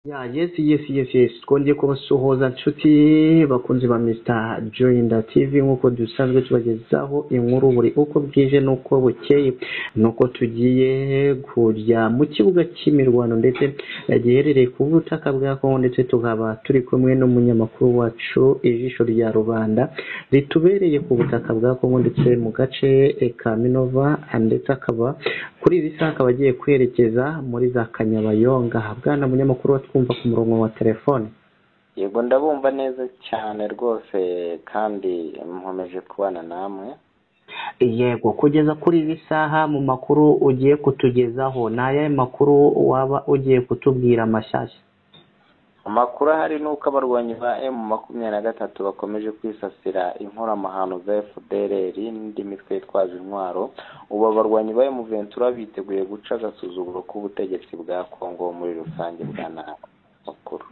Yeah, yes, yes, yes, yes. Twongeye kubasuhuza nshuti bakunzi ba Mr. Joyinda TV nk'uko dusanzwe tubagezaho inkuru buri uko bwije n'uko bukeye. Nuko tugiye kujya mu kibuga cy'imirwano ndetse giherereye ku butaka bwa Kongo ndetse tukaba turi kumwe n'umunyamakuru wacu ijisho rya rubanda ritubereye ku butaka bwa Kongo ndetse mu gace eh, ka Minova ndetse akaba kuri iri saha akaba agiye kwerekeza muri za Kanyabayonga. Bwana munyamakuru watwumva ku murongo wa telefone. yego ndabumva neza cyane rwose kandi nkomeje kubana namwe Yego, kugeza kuri iri saha mu makuru ugiye kutugezaho, ni ayahe makuru waba ugiye kutubwira mashyashya? amakuru ahari ni uko abarwanyi ba emu makumyabiri na gatatu bakomeje kwisasira inkoramahano za fdrr n'indi mitwe yitwaje intwaro ubu abarwanyi ba emu ventura biteguye guca agasuzuguro k'ubutegetsi bwa kongo muri rusange bwa nabi makuru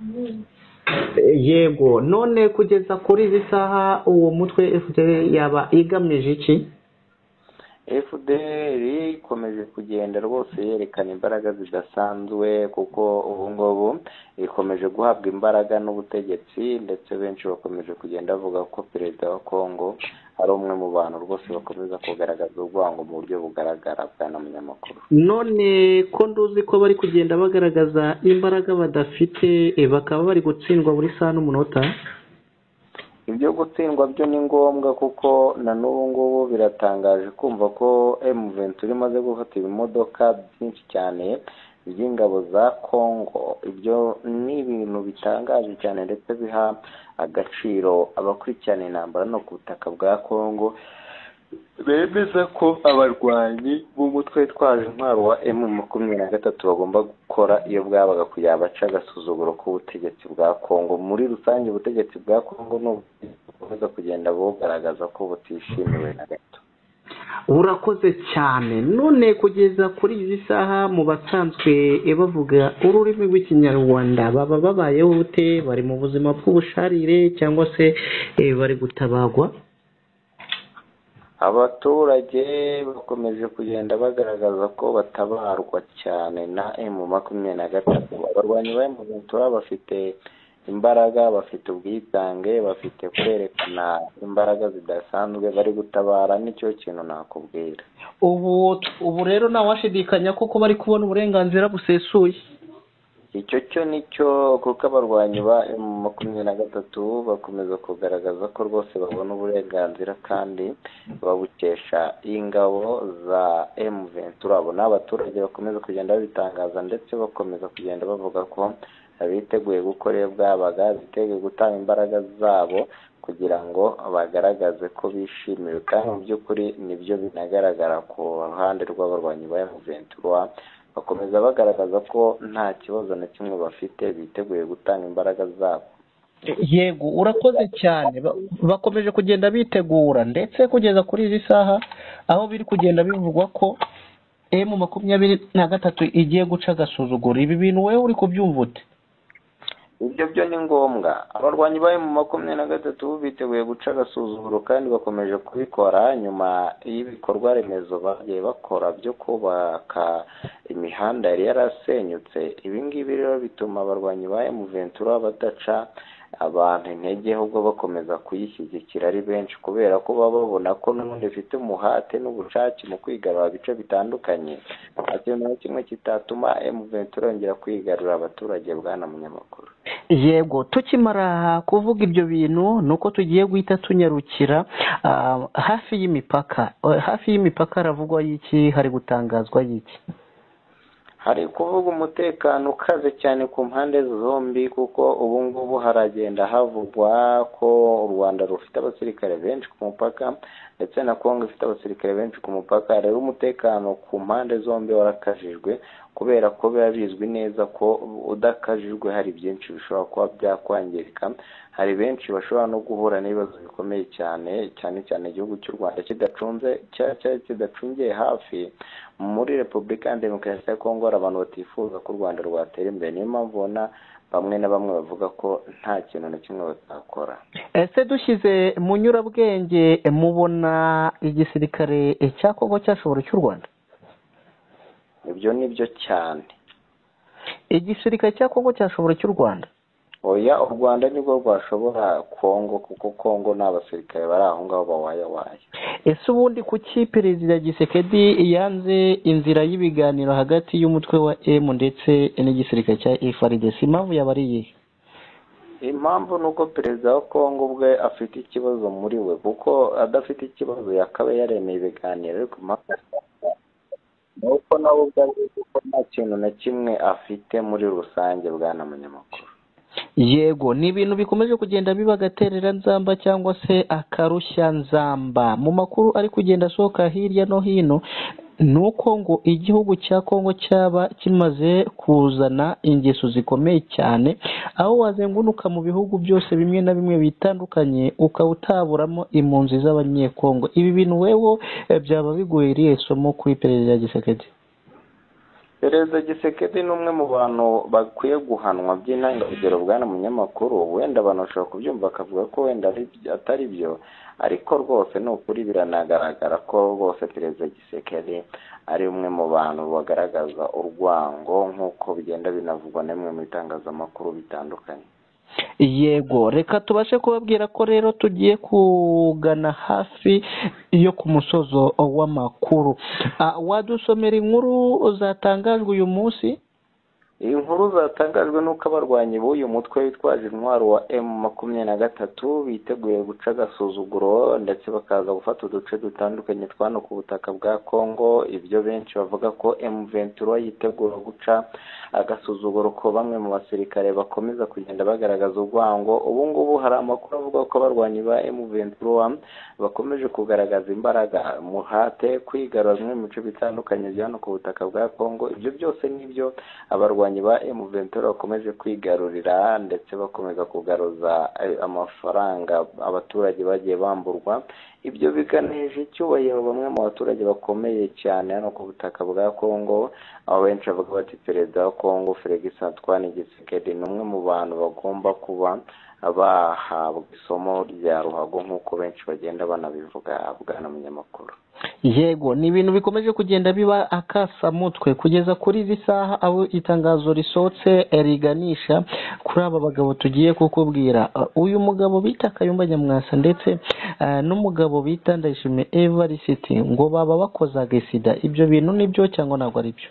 Yego, none kugeza kuri iri saha uwo mutwe FDL yaba igamije iki? fdr ikomeje kugenda rwose yerekana imbaraga zidasanzwe kuko ubu ngubu ikomeje guhabwa imbaraga n'ubutegetsi ndetse benshi bakomeje kugenda bavuga ko perezida wa kongo ari umwe mu bantu rwose bakomeza kugaragaza urwango mu buryo bugaragara bwana munyamakuru None ko nduzi ko bari kugenda bagaragaza imbaraga badafite, eh, bakaba bari gutsindwa buri saha n'umunota? ibyo gutsindwa byo ni ngombwa kuko na n'ubu ngubu biratangaje kumva ko M23 imaze gufata ibimodoka byinshi cyane by'ingabo za Congo ibyo ni ibintu bitangaje cyane ndetse biha agaciro abakurikirana intambara no ku butaka bwa Congo bemeza ko abarwanyi b'umutwe witwaje intwaro wa M makumyabiri na gatatu bagomba gukora iyo bwabaga kugira bace agasuzuguro k'ubutegetsi bwa Kongo muri rusange ubutegetsi bwa Kongo ni ubutegetsi bukomeza kugenda bugaragaza ko butishimiwe na gato urakoze cyane none kugeza kuri izi saha mu basanzwe bavuga ururimi rw'ikinyarwanda baba babayeho bute bari mu buzima bw'ubusharire cyangwa se eh, bari gutabagwa abaturage bakomeje kugenda bagaragaza ko batabarwa cyane na emu makumyabiri na gatatu abarwanyi ba emu ventura bafite imbaraga bafite ubwitange bafite kwerekana imbaraga zidasanzwe bari gutabara nicyo kintu nakubwira ubu ubu rero ntawashidikanya kuko bari kubona uburenganzira busesuye icyo cyo ni cyo kuko abarwanyi ba emu makumyabiri na gatatu bakomeza kugaragaza ko rwose babona uburenganzira kandi babukesha ingabo za emu ventura abo ni abaturage bakomeza kugenda babitangaza ndetse bakomeza kugenda bavuga ko biteguye gukora iyo bwabaga biteguye gutanga imbaraga zabo kugira ngo bagaragaze ko bishimiwe kandi mu by'ukuri nibyo binagaragara ku ruhande rw'abarwanyi ba emu ventura bakomeza bagaragaza ko nta kibazo na kimwe bafite biteguye gutanga imbaraga zabo yego urakoze cyane Ba- bakomeje kugenda bitegura ndetse kugeza kuri izi saha aho biri kugenda bivugwa ko emu makumyabiri na gatatu igiye guca agasuzuguro ibi bintu wowe uri kubyumva ute ibyo byo ni ngombwa abarwanyi bari mu makumyabiri na gatatu biteguye guca agasuzuguro kandi bakomeje kubikora nyuma y'ibikorwa remezo bagiye bakora byo kubaka imihanda yari yarasenyutse ibi ngibi rero bituma abarwanyi ba emu ventura badaca abantu intege ahubwo bakomeza kuyishyigikira ari benshi kubera ko baba babona ko n'ubundi bifite umuhate n'ubushake mu kwigarura ibice bitandukanye nta kintu na kimwe kitatuma emu ventura yongera kwigarura abaturage bwana munyamakuru yego tukimara kuvuga ibyo bintu ni uko tugiye guhita tunyarukira ah, hafi y'imipaka Eh, hafi y'imipaka haravugwa y'iki hari gutangazwa y'iki hari kuvuga umutekano ukaze cyane ku mpande zombi kuko ubu ngubu haragenda havugwa ko u Rwanda rufite abasirikare benshi ku mupaka ndetse na Kongo ifite abasirikare benshi ku mupaka rero umutekano ku mpande zombi warakajijwe kubera ko biba bizwi neza ko udakajijwe hari byinshi bishobora kuba byakwangirika hari benshi bashobora no guhura n'ibibazo bikomeye cyane cyane cyane igihugu cy'u Rwanda kidacunze cya cya kidacungiye hafi muri Repubulika Iharanira Demokarasi ya Kongo hari abantu batifuza ko u Rwanda rwatera imbere niyo mpamvu ubona bamwe na bamwe bavuga ko nta kintu na kimwe batakora ese dushyize mu nyurabwenge eh, mubona igisirikare eh, cya kongo cyashobora cy'u rwanda ibyo ni byo cyane igisirikare cya kongo cyashobora icy'u rwanda oya u rwanda nibwo rwashobora kongo kuko kongo ni abasirikare bari aho ngaho bawayawaye ese ubundi kuki perezida gisekedi yanze inzira y'ibiganiro hagati y'umutwe wa emu ndetse n'igisirikare cya efaridesi impamvu yaba ari iyihe impamvu ni uko perezida wa kongo ubwe afite ikibazo muri we kuko adafite ikibazo yakaba yaremeye ibiganiro ariko impaka ni uko nawe ubwe azi ko nta kintu na kimwe afite muri rusange bwana munyamakuru yego ni ibintu bikomeje kugenda biba agaterera nzamba cyangwa se akarushya nzamba mu makuru ari kugenda asohoka hirya no hino ni uko ngo igihugu cya kongo cyaba kimaze kuzana ingeso zikomeye cyane aho wazengunuka mu bihugu byose bimwe na bimwe bitandukanye ukaba utaburamo impunzi z'abanyekongo ibi bintu wewe eh, byaba bigoye irihe somo kuri perezida gisekedi perezida gisekedi ni umwe mu bantu bakwiye guhanwa by'intangarugero bwana munyamakuru wenda abantu bashobora kubyumva bakavuga ko wenda ari by- atari byo ariko rwose ni ukuri biranagaragara ko rwose perezida gisekedi ari umwe mu bantu bagaragaza urwango nk'uko bigenda binavugwa n'imwe mu bitangazamakuru bitandukanye yego reka tubashe kubabwira ko rero tugiye kugana hafi yo ku musozo w'amakuru Ah, wadusomera inkuru zatangajwe uyu munsi inkuru zatangajwe n'uko abarwanyi b'uyu mutwe bitwaje intwaro wa emu makumyabiri na gatatu biteguye guca agasuzuguro ndetse bakaza gufata uduce dutandukanye twa hano ku butaka bwa kongo ibyo benshi bavuga ko emu ventura yitegura guca agasuzuguro ko bamwe mu basirikare bakomeza kugenda bagaragaza urwango ubu ngubu hari amakuru avuga ko abarwanyi ba emu ventura bakomeje kugaragaza imbaraga muhate kwigarura bimwe mu bice bitandukanye bya hano ku butaka bwa kongo ibyo byose nibyo abarwanyi ba emu ventura bakomeje kwigarurira ndetse bakomeza kugaruza eh, amafaranga abaturage bagiye bamburwa ibyo biganisha icyubahiro bamwe mu baturage bakomeye cyane hano ku butaka bwa kongo aho benshi bavuga bati perezida wa kongo felix antoine gisekedi ni umwe mu bantu bagomba kuba bahabwa isomo rya ruhago nk'uko benshi bagenda banabivuga bwana munyamakuru yego ni ibintu bikomeje kugenda biba akasamutwe kugeza kuri izi saha aho itangazo risohotse eh, riganisha kuri aba bagabo tugiye kukubwira Ah, uyu mugabo bita kayumba nyamwasa ndetse ah, n'umugabo bita ndayishimiye evarisiti ngo baba bakoze agisida ibyo bintu nibyo cyangwa ntabwo ari byo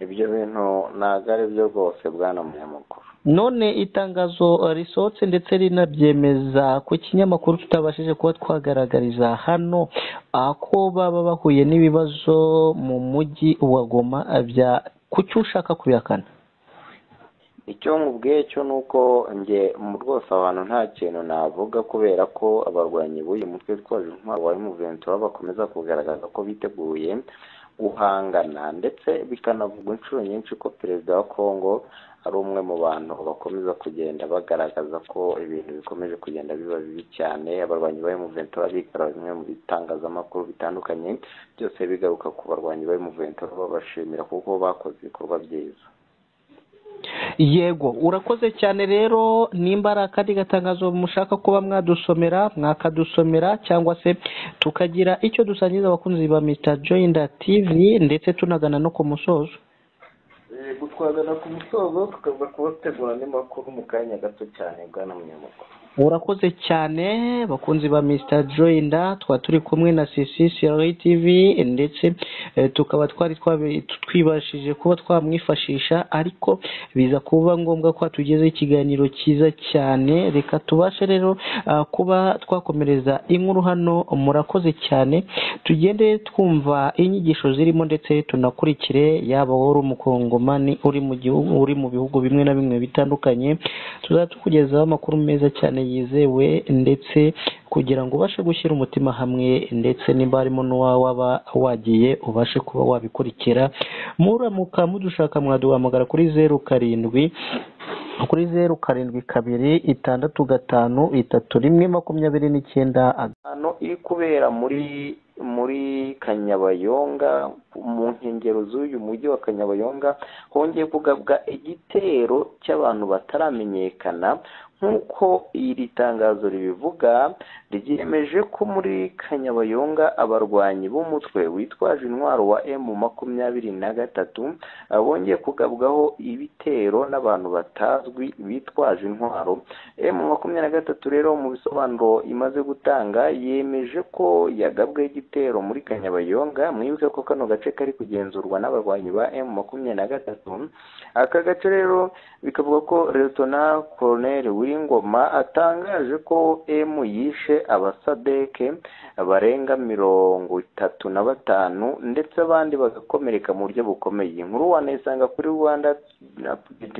ibyo bintu ntabwo ari byo rwose bwana munyamakuru none itangazo risohotse ndetse rinabyemeza ku kinyamakuru tutabashije kuba twagaragariza hano ah, ko baba bahuye n'ibibazo mu mujyi wa goma ah, bya kuki ushaka kubihakana icyo nkubwiye cyo ni uko njye mu rwose abantu nta kintu navuga kubera ko abarwanyi b'uyu mutwe witwaje intwaro wa emuventura bakomeza kugaragaza ko biteguye guhangana ndetse bikanavugwa inshuro nyinshi ko perezida wa kongo ari umwe mu bantu bakomeza kugenda bagaragaza ko ibintu bikomeje kugenda biba bibi cyane abarwanyi ba emuventura bigarura bimwe mu bitangazamakuru bitandukanye byose bigaruka ku barwanyi ba emuventura babashimira kuko bakoze ibikorwa byiza yego urakoze cyane rero nimba ari akandi gatangazo mushaka kuba mwadusomera mwakadusomera cyangwa se tukagira icyo dusangiza abakunzi ba Mr Joyinda TV ndetse tunagana no ku musozo gutwagana ku musozo tukaza kubategura andi makuru mu kanya gato cyane bwana munyamakuru urakoze cyane bakunzi ba Mr Joyinda twa turi kumwe na CCCRA TV ndetse eh, tukaba twari twabi- twibashije kuba twamwifashisha ariko biza kuba ngombwa ko tugezeho ikiganiro cyiza cyane reka tubashe rero ah, kuba twakomereza inkuru hano murakoze cyane tugende twumva inyigisho zirimo ndetse tunakurikire yaba wowe uri umukongomani uri mu gihugu uri mu bihugu bimwe na bimwe bitandukanye tuzajya tukugezaho amakuru meza cyane yizewe ndetse kugira ngo ubashe gushyira umutima hamwe ndetse nimba harimo n'uwawe waba wagiye ubashe kuba wabikurikira muramuka mudushaka mwaduhamagara kuri zeru karindwi kuri zeru karindwi kabiri itandatu gatanu itatu rimwe makumyabiri n'icyenda hano iri kubera muri muri kanyabayonga mu nkengero z'uyu mujyi wa kanyabayonga hongeye kugabwa igitero cy'abantu bataramenyekana nk'uko iri tangazo ribivuga ryemeje ko muri kanyabayonga abarwanyi b'umutwe witwaje intwaro wa emu makumyabiri na gatatu uh, bongeye kugabwaho ibitero n'abantu batazwi bitwaje intwaro emu makumyabiri na gatatu rero mu bisobanuro imaze gutanga yemeje ko yagabweho igitero muri kanyabayonga mwibuke ko kano gace kari kugenzurwa n'abarwanyi ba emu makumyabiri na gatatu aka gace rero bikavuga ko leyitona koroneri w'ingoma atangaje ko emu yishe abasadeke barenga mirongo itatu na batanu ndetse abandi bagakomereka mu buryo bukomeye inkuru wanayisanga kuri rwanda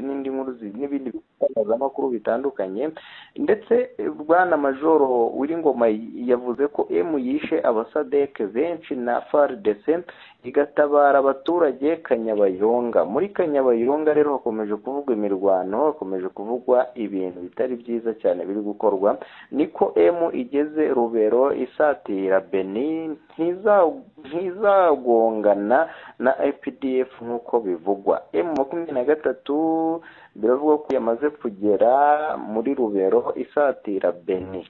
n'indi nkuru n'ibindi bitangazamakuru bitandukanye ndetse bwana majoro w'ingoma yavuze ko emu yishe abasadeke benshi na faridese igatabara abaturage kanyabayonga muri kanyabayonga rero hakomeje kuvugwa imirwano hakomeje kuvugwa ibintu bitari byiza cyane biri gukorwa niko emu igeze rubero isatira beni ntizagongana na epdf nk'uko bivugwa emu makumyabiri na gatatu biravuga ko yamaze kugera muri rubero isatira beni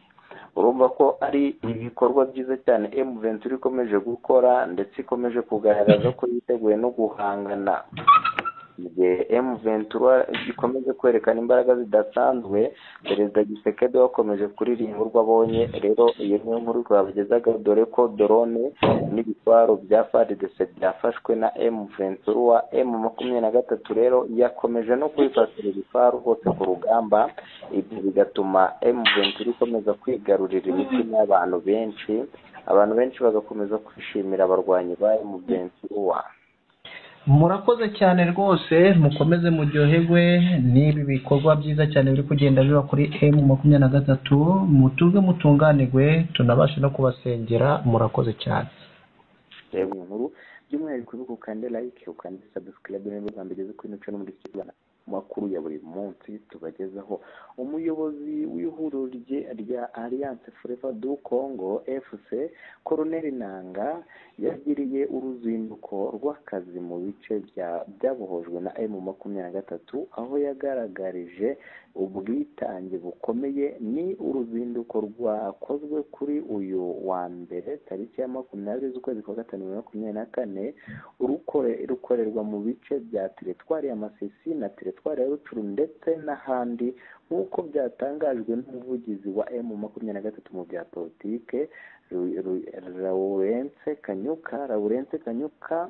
urumva ko ari ibikorwa byiza cyane emu ventura ikomeje gukora ndetse ikomeje kugaragaza ko yiteguye no guhangana mu gihe emu ventura ikomeje kwerekana imbaraga zidasanzwe perezida gisekedi wakomeje kuririmba urwo abonye rero iyo niyo nkuru twabagezaga dore ko dorone n'ibitwaro bya faridese byafashwe na emu ventura emu makumyabiri na gatatu rero yakomeje no kwifatira ibifaru hose ku rugamba ibyo bigatuma emu ventura ikomeza kwigarurira imitima y'abantu benshi abantu benshi bagakomeza kwishimira abarwanyi ba emu ventura murakoze cyane rwose mukomeze muryoherwe n'ibi bikorwa byiza cyane biri kugenda biba kuri emu makumyabiri na gatatu mutuze mutunganirwe tunabashe no kubasengera murakoze cyane yego nkuru by'umwihariko ubibuka ukande like ukande subscribe niba ugamba igeze kuri mico no muri kinyarwanda makuru ya buri munsi tubagezaho umuyobozi w'ihuriro rya alliance forever du congo fc koroneri nanga yagiriye uruzinduko rw'akazi mu bice byabohojwe na emu makumyabiri na gatatu aho yagaragarije ubwitange bukomeye ni uruzinduko rwakozwe kuri uyu wa mbere tariki ya makumyabiri z'ukwezi kwa gatanu bibiri na makumyabiri na kane rukorerwa mu bice bya teretwari ya masisi na teretwari ya rucuru ndetse n'ahandi nk'uko byatangajwe n'umuvugizi wa emu makumyabiri na gatatu mu bya politike lawurence kanyuka lawurence kanyuka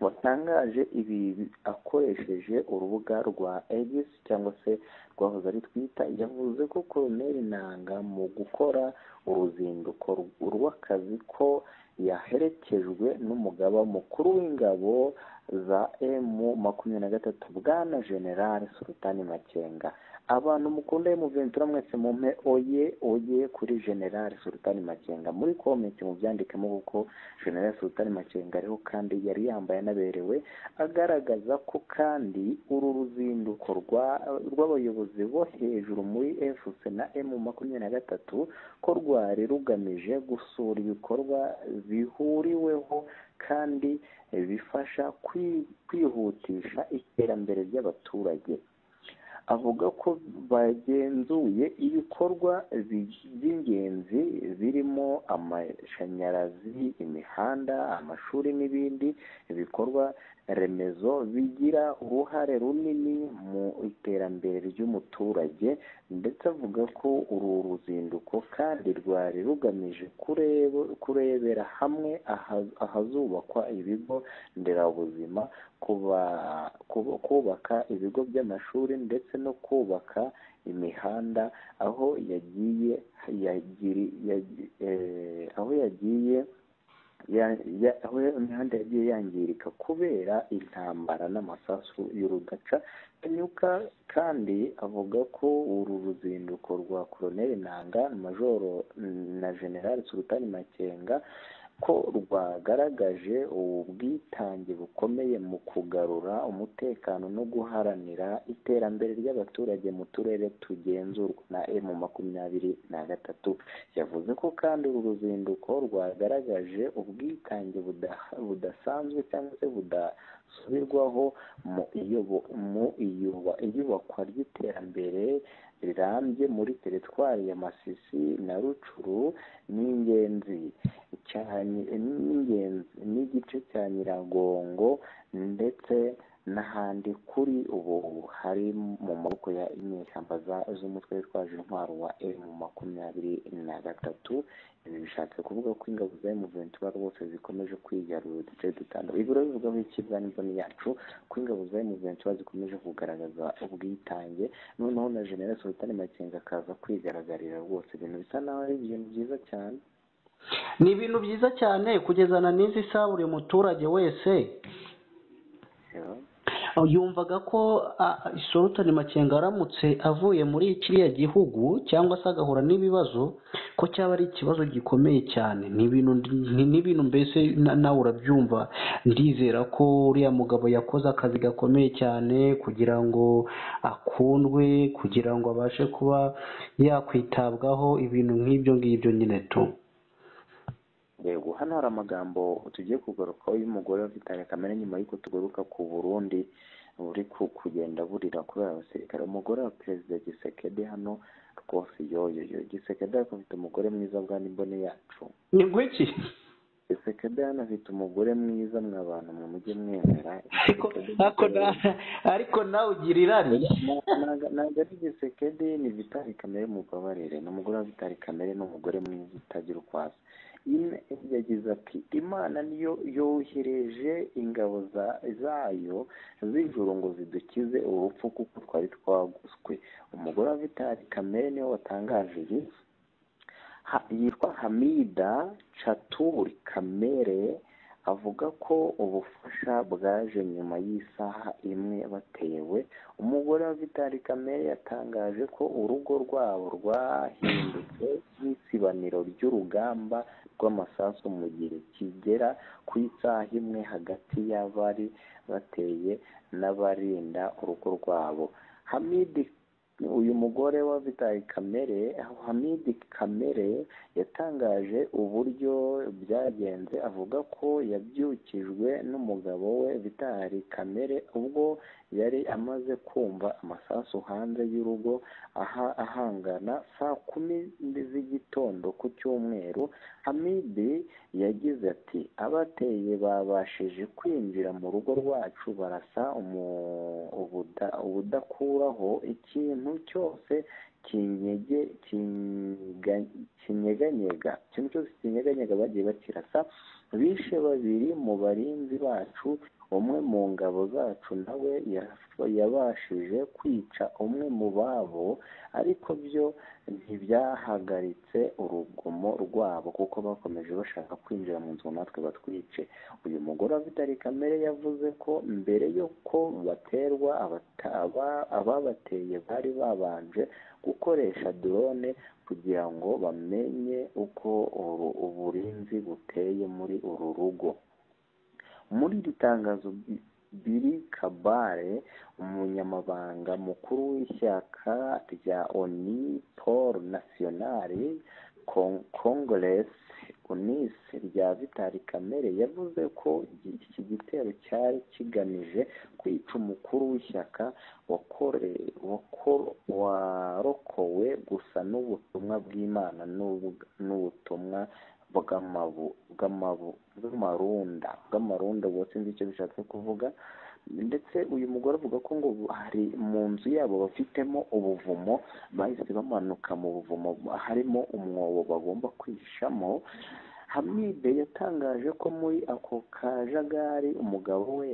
watangaje ibi akoresheje urubuga rwa egis cyangwa se rwahoze ari twita yavuze ko koroneri nanga mu gukora uruzinduko rw'akazi ko yaherekejwe n'umugaba mukuru w'ingabo za emu makumyabiri na gatatu bwana generale sultani makenga abantu mukunda y'umuventura mwese mumpe oye oye kuri generale sultani makenga muri komenti mubyandikemo kuko generale sultani makenga ariho kandi yari yambaye anaberewe agaragaza ko kandi uru ruzinduko rw'abayobozi bo hejuru muri fc na emu makumyabiri na gatatu ko rwari rugamije gusura ibikorwa bihuriweho kandi bifasha kwihutisha iterambere ry'abaturage avuga ko bagenzuye ibikorwa by'ingenzi birimo amashanyarazi imihanda amashuri n'ibindi ibikorwa remezo bigira uruhare runini mu iterambere ry'umuturage ndetse avuga ko uru ruzinduko kandi rwari rugamije kurebera hamwe ahazubakwa ibigo nderabuzima kubaka ibigo by'amashuri ndetse no kubaka imihanda aho yagiye aho yagiye aho imihanda yagiye yangirika kubera intambara n'amasasu y'urudaca kanyuka kandi avuga ko uru ruzinduko rwa koroneri nanga majoro na generale sultani makenga ko rwagaragaje ubwitange bukomeye mu kugarura umutekano no guharanira iterambere ry'abaturage mu turere tugenzurwa na emu makumyabiri na gatatu yavuze ko kandi uru ruzinduko rwagaragaje ubwitange buda- budasanzwe cyangwa se budasubirwaho mu iyobo- mu iyuba- iyubakwa ry'iterambere rirambye muri teritwari ya masisi na rucuru ni ingenzi cyane ni ingenzi n'igice cya nyiragongo ndetse n'ahandi kuri ubu hari mu maboko ya inyeshyamba z'umutwe witwaje intwaro wa emu makumyabiri na gatatu ibi bishatse kuvuga ko ingabo za emuventi bari bose zikomeje kwigarura uduce dutandukanye ibiro bivugaho ikiganiro yacu ko ingabo za emuventi zikomeje kugaragaza ubwitange noneho na general sultan makenga akaza kwigaragariza rwose ibintu bisa naho ari ibintu byiza cyane ni ibintu byiza cyane kugezana n'izi isaha buri muturage wese Yeah. yumvaga ko isorutani makenga aramutse avuye muri kiriya gihugu cyangwa se agahura n'ibibazo ko cyaba ari ikibazo gikomeye cyane ni ibintu ni- ni ibintu mbese na- nawe urabyumva ndizera ko uriya mugabo yakoze akazi gakomeye cyane kugira ngo akundwe kugira ngo abashe kuba yakwitabwaho ibintu nk'ibyo ngibyo nyine tu yego hano hari amagambo tugiye kugarukaho y'umugore ufite kamere nyuma y'uko tugaruka ku burundi buri ku- kugenda burira kubera abasirikare umugore wa perezida gisekede hano rwose yoyoyo gisekede ariko afite umugore mwiza bwa n'imbone yacu ni nk'iki gisekede hano afite umugore mwiza mwa bantu mwe mujye mwemera ariko ariko na- ariko nawe ugira irari ntago ntago ari gisekedi ni vitali kamere mubabarire ni umugore wa vitali kamere ni umugore mwiza utagira uko asa In- yagize ati imana niyo yohereje ingabo za- zayo z'ijuru ngo zidukize urupfu kuko twari twaguswe umugore wa vitali kamere niwe watangaje ibi Ha- yitwa hamida caturi kamere avuga ko ubufasha bwaje nyuma y'isaha imwe batewe umugore wa vitali kamere yatangaje ko urugo rwabo rwahindutse nk'isibaniro ry'urugamba rw'amasasu mu gihe kigera ku isaha imwe hagati y'abari bateye n'abarinda urugo rwabo hamidi uyu mugore wa vitali kamere hamidi kamere yatangaje uburyo byagenze avuga ko yabyukijwe n'umugabo we vitali kamere ubwo yari amaze kumva amasasu hanze y'urugo aha ahangana saa kumi z'igitondo ku cyumweru hamidi yagize ati abateye babashije kwinjira mu rugo rwacu barasa umu- ubuda- ubudakuraho ikintu cyose kinyege kinga- kinyeganyega ikintu cyose kinyeganyega bagiye bakirasa bishe babiri mu barinzi bacu umwe mu ngabo zacu nawe ya- yabashije kwica umwe mu babo ariko byo ntibyahagaritse urugomo rwabo kuko bakomeje bashaka kwinjira mu nzu ngo natwe batwice uyu mugore wa vitali kamere yavuze ko mbere y'uko baterwa abata- aba- ababateye bari babanje gukoresha drone kugira ngo bamenye uko uru- uburinzi buteye muri uru rugo muri iri tangazo Bi- biri kabare umunyamabanga mukuru w'ishyaka rya oni paul nasiyonari kongoresi unisi rya vitali kamere yavuze ko iki- iki gitero cyari kigamije kwica umukuru w'ishyaka wakore- wako- warokowe gusa n'ubutumwa bw'imana n'ubu- n'ubutumwa bw'amabu bw'amabu bw'amarunda bw'amarunda ubwo sinzi icyo bishatse kuvuga ndetse uyu mugore avuga ko ngo hari mu nzu yabo bafitemo ubuvumo bahise bamanuka mu buvumo harimo umwobo bagomba kwihishamo hamide yatangaje ko muri ako kajagari umugabo we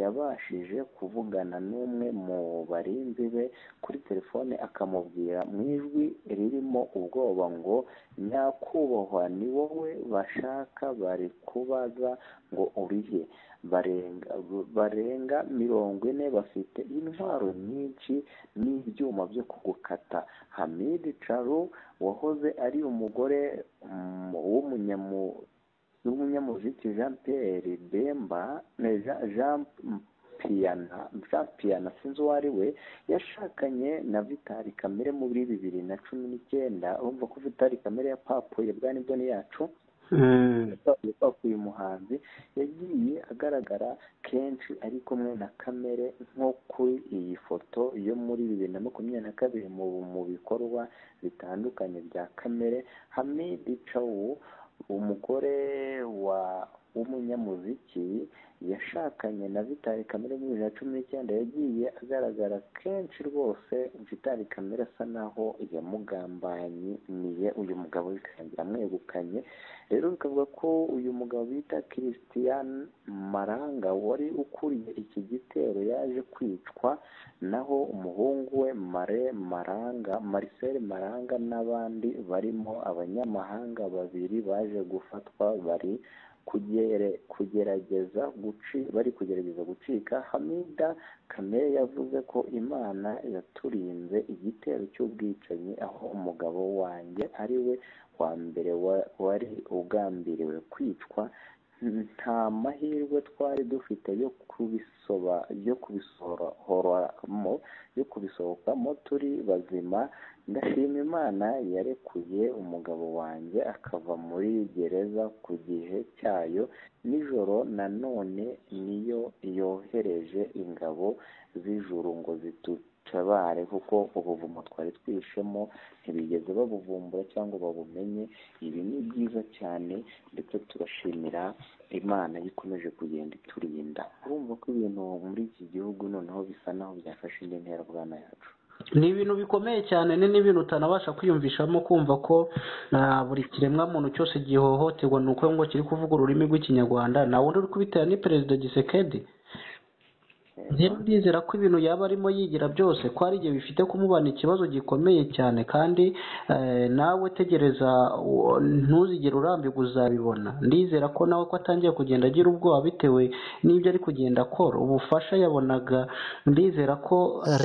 yabashije kuvugana n'umwe mu barinzi be kuri telefone akamubwira mu ijwi ririmo ubwoba ngo nyakubahwa ni wowe bashaka bari kubaza ngo urihe barenga barenga mirongo ine bafite intwaro nyinshi n'ibyuma byo kugukata hamidi caru wahoze ari umugore mm, w'umunyamu n'umunyamuziki jean pierre demba ne- Jean- jean piyana jean piyana sinzi uwo ari we yashakanye na vitali kamere muri bibiri na cumi n'icyenda urumva ko vitali kamere yapapfuye bwa nibwo yacu yitwa uyu muhanzi yagiye agaragara kenshi ari kumwe na kamere nko kuri iyi foto yo muri bibiri na makumyabiri na kabiri mu mu bikorwa bitandukanye bya kamere hamidi cawu umugore wa w'umunyamuziki yashakanye na vitali kamere muri bibiri na cumi n'icyenda yagiye agaragara kenshi rwose vitali kamere asa naho yamugambaniye uyu mugabo bikarangira amwegukanye rero bikavuga ko uyu mugabo bita christian maranga wari ukuriye iki gitero yaje kwicwa naho umuhungu we mare maranga marcel maranga n'abandi barimo abanyamahanga babiri baje gufatwa bari kugere kugerageza guci bari kugerageza gucika hamida kamere yavuze ko imana yaturinze igitero cy'ubwicanyi aho umugabo wanjye ari we wa mbere wa- wari ugambiriwe kwicwa nta mahirwe twari dufite yo kubisoba yo kubisohoramo yo kubisohokamo turi bazima ndashima imana yarekuye umugabo wanjye akava muri gereza ku gihe cyayo nijoro nanone niyo yohereje ingabo z'ijuru ngo zitutabare kuko ubuvumo twari twishemo ntibigeze babuvumbura cyangwa babumenye ibi ni byiza cyane ndetse turashimira imana ikomeje kugenda iturinda urumva ko ibintu muri iki gihugu noneho bisa naho byafashe indi ntera bwana yacu ni ibintu bikomeye cyane ni n'ibintu utanabasha kwiyumvishamo kumva ko ah, buri kiremwamuntu cyose gihohoterwa ni uko ngo kiri kuvuga ururimi rw'ikinyarwanda nawe uri kubitera ni perezida gisekedi rero ndizera ko ibintu yaba arimo yigira byose ko hari igihe bifite kumubana ikibazo gikomeye cyane kandi eh, nawe tegereza u- ntuzigere urambirwa uzabibona ndizera ko nawe ko atangiye kugenda agira ubwoba bitewe n'ibyo ari kugenda akora ubufasha yabonaga ndizera ko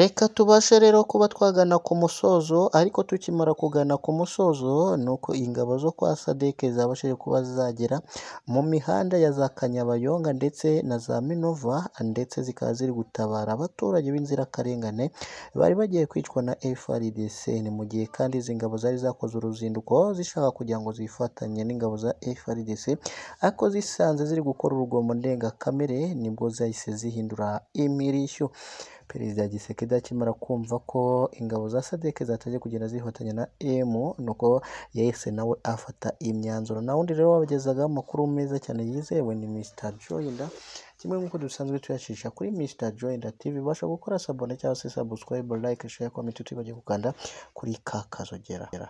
reka tubashe rero kuba twagana ku musozo ariko tukimara kugana ku musozo ni uko ingabo zo kwa sadeke zabashije kuba zagera mu mihanda ya za kanyabayonga ndetse na za minova ndetse zikaba ziri gutabara abaturage b'inzirakarengane bari bagiye kwicwa na frdc ni mu gihe kandi izi ngabo zari zakoze uruzinduko zishaka kugira ngo zifatanye n'ingabo za frdc ariko zisanze ziri gukora urugomo ndengakamere nibwo zahise zihindura imirishyo perezida gisekedi akimara kumva ko ingabo za sadeke zatangiye kugenda zihotanyi na emu nuko yahise nawe afata imyanzuro nawe undi rero wabagezaga amakuru meza cyane yizewe ni mr joyinda kimwe nk'uko dusanzwe tuyacisha kuri mr joyinda tv ubasha gukora sabone cyangwa se subscribe like share comment utibagije gukanda kuri ka kazogera